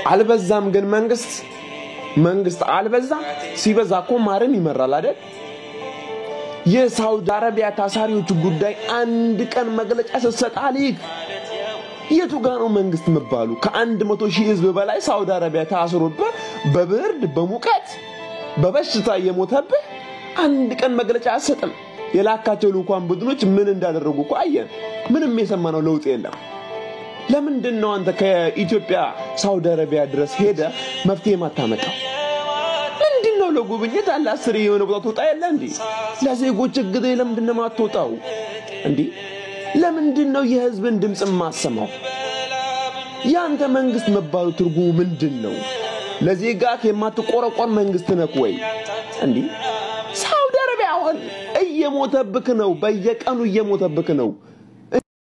አልበዛም ግን መንግስት መንግስት አልበዛም። ሲበዛ እኮ ማርም ይመራል አይደል? የሳውዲ አረቢያ ታሳሪዎች ጉዳይ አንድ ቀን መግለጫ ስትሰጥ አልይክ የቱ ጋ ነው መንግስት መባሉ? ከአንድ መቶ ሺህ ህዝብ በላይ ሳውዲ አረቢያ ታስሮብህ በብርድ በሙቀት በበሽታ እየሞተብህ አንድ ቀን መግለጫ አትሰጥም። የላካቸው ልዑካን ቡድኖች ምን እንዳደረጉ እኮ አየን። ምንም የሰማነው ለውጥ የለም። ለምንድን ነው አንተ ከኢትዮጵያ ሳውዲ አረቢያ ድረስ ሄደ መፍትሄ ማታመጣው? ምንድን ነው ለጉብኝት አንድ አስር የሆነ ቦታ ትወጣ የለ እንዴ? ለዜጎች እግድ ለምንድን ነው ማትወጣው እንዴ? ለምንድን ነው የህዝብን ድምፅ ማሰማው? ያንተ መንግስት መባሉ ትርጉሙ ምንድን ነው? ለዜጋ የማትቆረቆር መንግስት ነክ ወይ እንዴ? ሳውዲ አረቢያ አሁን እየሞተብክ ነው፣ በየቀኑ እየሞተብክ ነው።